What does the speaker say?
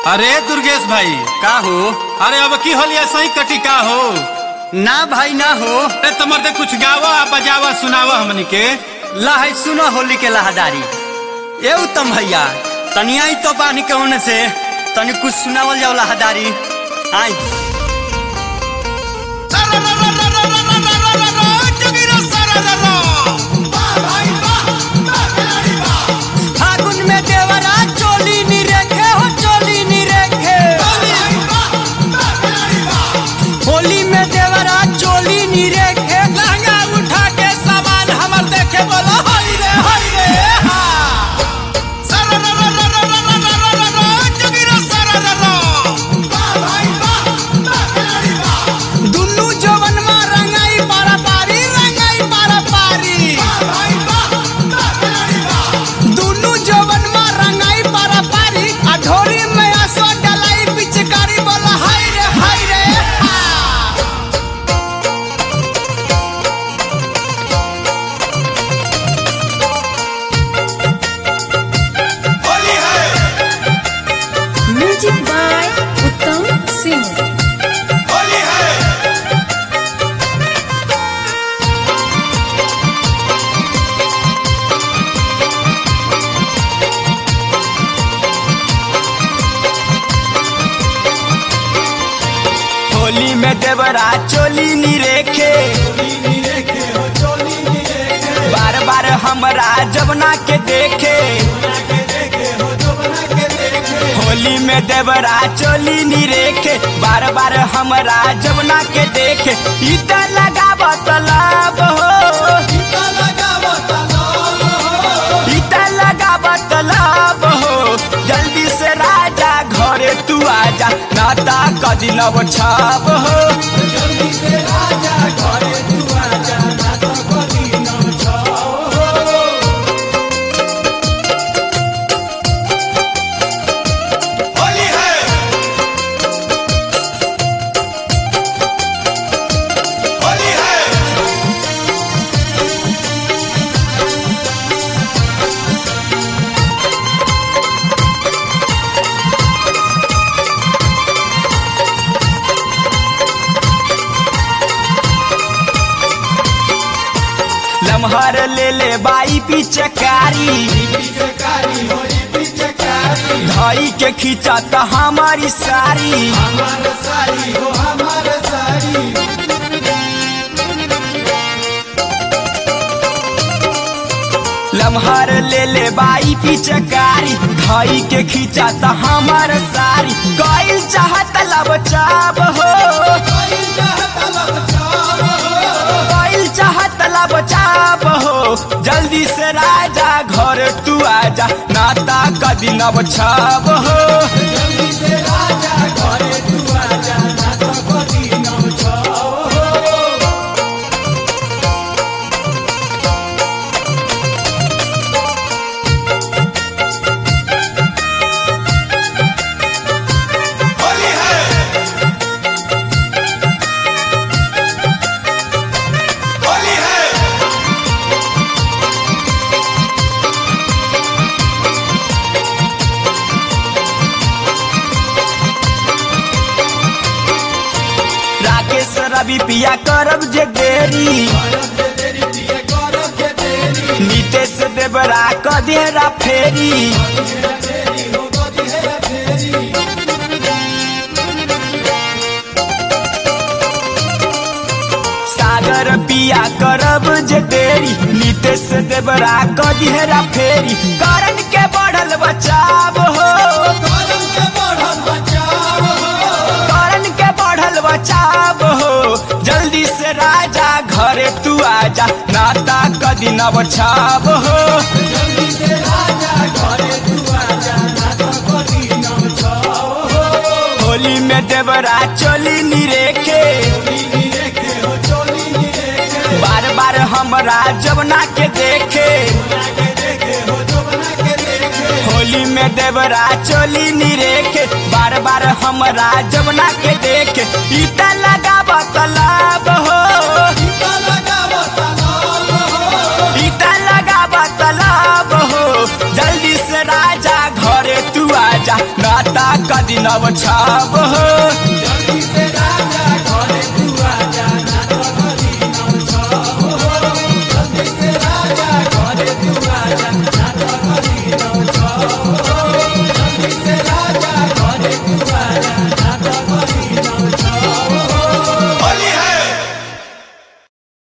अरे दुर्गेश भाई का हो अरे अब की होली सही कटी का हो ना भाई ना हो अरे तमर दे कुछ गावा बजावा सुनावा हमनी के लहै सुनो होली के लहदारी ए उत्तम भैया तनिया ही तो पानी के होने से तनी कुछ सुनावल जाओ लहदारी आई फागुन में देवरा चोली नी रेखे हो चोली नी रेखे होली में देवरा चोली नी रेखे लहंगा उठा के सामान हमर देखे बोलो हाय रे हाय रे दुन्नु जवन मा रंगाई पारा पारी रंगाई पारा पारी दुन्नु जवन मा रंगाई पारा पारी आ ढोरी में आसो डलाई पिचकारी बोला हाय रे हाय रे हा म्यूजिक बाय उत्तम सिंह होली में देवरा चोली नी रेखे बार बार हमरा जबना के देखे होली में देवरा चोली नी रेखे बार बार हमरा जबना के देखे ई त लगावत लाभ हो ई त लगावत लाभ हो जल्दी से राजा घरे तू आजा नाता कदी नव छाप हो लम्हर ले ले बाई पिचकारी धई के खींचा त हमारी सारी लम्हर ले ले बाई पिचकारी धई के खींचा त हमार सारी गइल चाहत लब चाब हो गइल चाहत लब चाब हो जल्दी से राजा घर तू आजा नाता कदी नब छाब हो राकेश रवि पिया करब जे देरी नीतेश देवरा कदेरा फेरी सागर पिया करब जे देरी नीतेश देवरा कदेरा फेरी करण के बढ़ल बचाव हो करण के बढ़ल बचाव हो जल्दी से राजा घरे तू आजा नाता कदी न बचाव हो होली में देवरा चोली नी रेखे बार बार हमरा जबना के देखे होली में देवरा चोली नी रेखे बार बार हमरा जबना के देखे ई त लगावत लाभ हो ई त लगावत लाभ हो जल्दी से राजा घरे तू आजा नाता कदी नव छाब हो